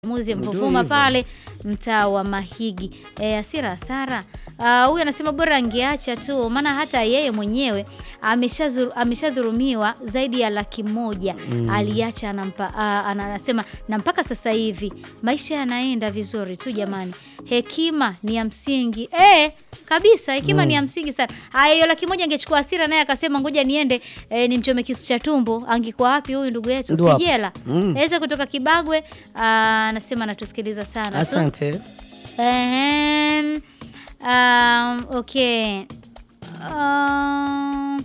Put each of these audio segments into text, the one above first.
muzi Ndio Mvuvuma hivyo. pale mtaa wa Mahigi. E, Asira Hasara Ah, huyu anasema bora angeacha tu, maana hata yeye mwenyewe ameshazuru- ameshadhurumiwa zaidi ya laki moja aliacha anampa, ah, ana- anasema na mpaka sasa hivi maisha yanaenda vizuri tu jamani. Hekima ni ya msingi e, kabisa hekima ni ya msingi sana. Haya, hiyo laki moja angechukua Asira naye akasema ngoja niende e, nimchome kisu cha tumbo, angekuwa wapi huyu ndugu yetu? Ndio hapo. Sijela Mm. Eze kutoka Kibagwe ah, anasema anatusikiliza sana tu. Asante. Ehem, um, okay. Um,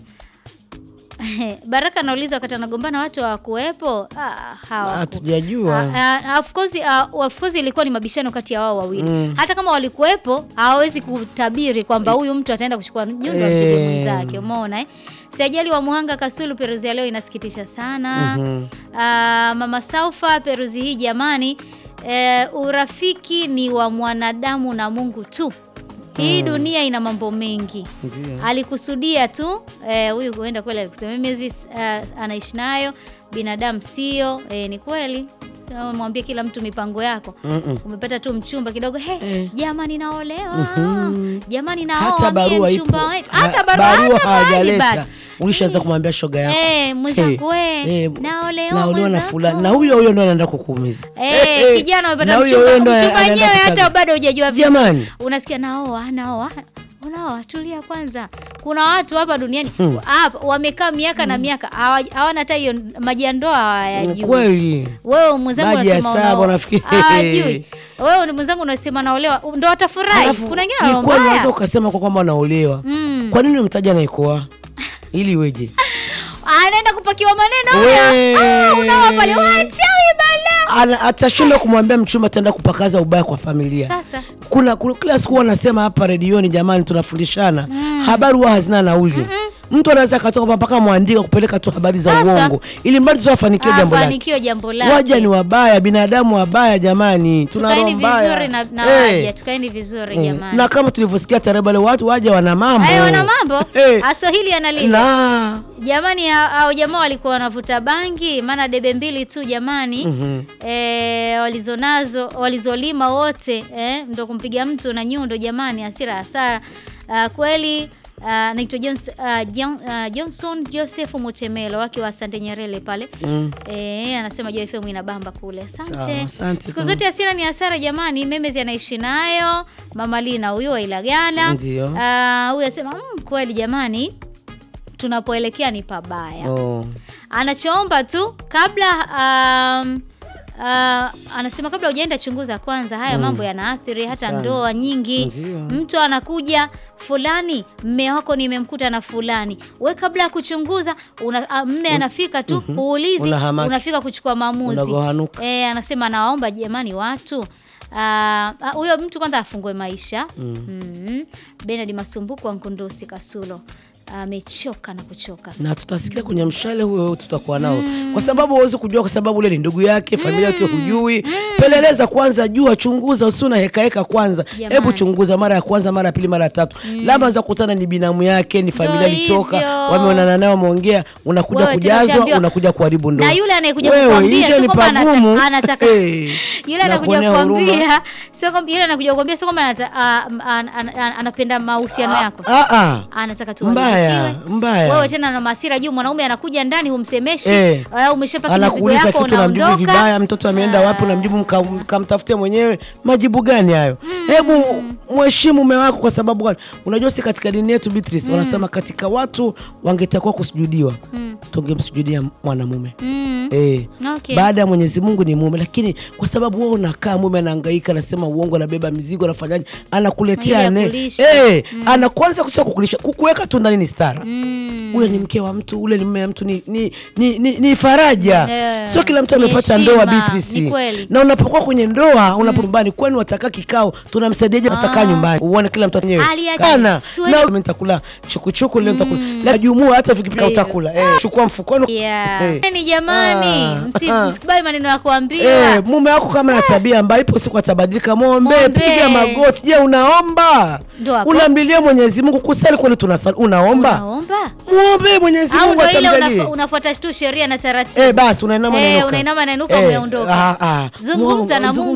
Baraka anauliza wakati anagombana watu hawakuwepo. Ah, hawaku- Hatujajua. Ah, ah, of course, ah, of course ilikuwa ni mabishano kati ya wao wawili. Mm. Hata kama walikuwepo hawawezi kutabiri kwamba huyu mtu ataenda kuchukua nyundo ampige Eh. mwenzake. Umeona eh? Siajali wa Muhanga Kasulu, peruzi ya leo inasikitisha sana. Mhm. Ah, Mama Saufa, peruzi hii jamani, eh, urafiki ni wa mwanadamu na Mungu tu. Hii dunia ina mambo mengi. Ndio. Alikusudia tu eh, huyu huenda kweli alikusema miezi uh, anaishi nayo binadamu sio. Eh, ni kweli. So, mwambie kila mtu mipango yako. Mm-mm. Umepata tu mchumba kidogo, he, Eh. jamani naolewa. Mhm. Jamani naoa Hata mie barua ipo. mchumba wetu. Ha- Hata barua, hata mahali hajaleta. bado. Ulishaanza kumwambia shoga yako. Eh, mwenzangu we, Eh, naolewa naolewa na mwenzako. fulani. Na huyo huyo ndo anaenda kukuumiza. Eh, kijana umepata Na huyo mchumba, huyo ndo mchumba anaenda wenyewe hata kutaga. bado hujajua vizuri. Jamani. Unasikia naoa, naoa. Unaoa, tulia kwanza. Kuna watu hapa duniani Hmm. hapa wamekaa miaka na miaka hawa- hawana hata hiyo maji ya ndoa hawayajui. Kweli. Wewe mwenzangu Maji ya unasema saba unaoa. unafikiri. Hawajui. Wewe ni mwenzangu unasema naolewa, ndo watafurahi. Alafu, Kuna wengine ni kweli unaweza wanaombaya. ukasema kwa kwamba anaolewa. Mm. Kwa nini umtaja anaikoa? Ili iweje? Anaenda kupakiwa maneno We. haya. Ah, unaoa pale wachawi bala. Ana- Atashindwa kumwambia mchumba ataenda kupakaza ubaya kwa familia. Sasa kuna, kuna kila siku wanasema hapa redioni, jamani, tunafundishana habari huwa hazina nauli. Mtu anaweza akatoka mpaka mwandika kupeleka tu habari za Sasa. uongo ili mradi tu afanikiwe jambo lake. afanikiwe jambo lake. Waja ni wabaya, binadamu wabaya jamani, tuna roho tukaeni mbaya. vizuri na, na Eh, waja tukaeni vizuri mm. jamani. na kama tulivyosikia tarehe wale watu waja wana mambo Haya wana mambo Eh, aswahili analia na jamani, ha- hao jamaa walikuwa wanavuta bangi, maana debe mbili tu jamani Mhm. eh, walizonazo walizolima wote eh, ndo kumpiga mtu na nyundo jamani, hasira hasara. Ah, kweli ah, naitwa Jones, ah, John, ah, Johnson Joseph Mutemelo wake wa Asante Nyerere pale Mm. Eh, anasema Joy FM inabamba kule. Asante. Sawa, asante Siku sana. zote hasira ni hasara jamani. Memezi anaishi nayo. Mama Lina huyu wa Ilagala. Ndio. Ah, huyu anasema mm, kweli jamani tunapoelekea ni pabaya. Oh. Anachoomba tu kabla um, Uh, anasema kabla hujaenda chunguza kwanza, haya mambo yanaathiri hata Sana. ndoa nyingi. Ndio. Mtu anakuja fulani, mme wako nimemkuta na fulani, we kabla ya kuchunguza una, a, mme anafika tu huulizi, Unahamaki. unafika kuchukua maamuzi. Unagohanuka. E, anasema nawaomba jamani watu ah, ah, huyo mtu kwanza afungue maisha mm. Benard Masumbuko wa Nkundusi Kasulo amechoka na kuchoka na tutasikia kwenye mshale huyo tutakuwa nao kwa sababu huwezi kujua, kwa sababu ule ni ndugu yake, familia yote hujui. Peleleza kwanza, jua, chunguza, usuna heka heka kwanza. Jamani. Hebu chunguza mara ya kwanza, mara ya pili, mara ya tatu, labda za kukutana ni binamu yake, ni familia Ndio ilitoka, hivyo. wameonana naye, wameongea, unakuja Wewe tena kujazwa, ushaambiwa. unakuja kuharibu ndoa. na yule anayekuja Wewe, kukwambia nje sio ni kwamba anata- pagumu. anataka Eh, yule anakuja nakuonea huruma. kukwambia sio kwamba yule anakuja kukwambia sio kwamba anata- ah, an- an- an- anapenda mahusiano yako Ah, ah. anataka tu Mbaya, warizikiwe. mbaya. Wewe tena na masira juu, mwanaume anakuja ndani humsemeshi, Eh. au umeshapaki mizigo anakuuliza yako kitu namjibu unaondoka. vibaya, mtoto ameenda wapi, unamjibu mka- mkamtafutia mwenyewe. Majibu gani hayo? Hebu mheshimu mume wako. Kwa sababu gani? Unajua, si katika dini yetu Beatrice, wanasema katika watu wangetakiwa kusujudiwa, tungemsujudia mwanamume Mm. Eh, Okay. baada ya Mwenyezi Mungu ni mume, lakini kwa sababu wewe unakaa, mume anahangaika, anasema uongo, anabeba mizigo, anafanyaje, anakuletea Ile ya ne kulisha. eh, anakwanza kusema kukulisha, kukuweka tu ndani ni stara Mm. ule ni mke wa mtu, ule ni mume wa mtu, ni, ni, ni, ni, ni faraja. Yeah. Sio kila mtu Ni amepata heshima, ndoa Beatrice. ni kweli. Na unapokuwa kwenye ndoa unaporumbani, kwani wataka kikao, tunamsaidiaje basi kaa nyumbani, uone kila mtu mwenyewe Aliache. kana Siwe- na mimi nitakula chukuchuku leo nitakula la jumua, hata vikipika Ndio. utakula eh, chukua mfukoni Yeah. Eh. Ni jamani, Ah, msi- ah. msikubali maneno ya kuambiwa. Eh, mume wako kama na tabia ambayo ipo siku atabadilika, mwombe, Mwombe. piga magoti. Je, unaomba? Ndio hapo. Unaambilia Mwenyezi Mungu, kusali kweli tunasali, unaomba kuomba Unaomba? muombe Mwenyezi Au Mungu ndo ile atamjalie. unafo- unafuata tu sheria na taratibu? Eh, basi unainama Eh, unainuka. unainama unainuka, Eh, umeondoka. ah, ah. Zungumza na Mungu-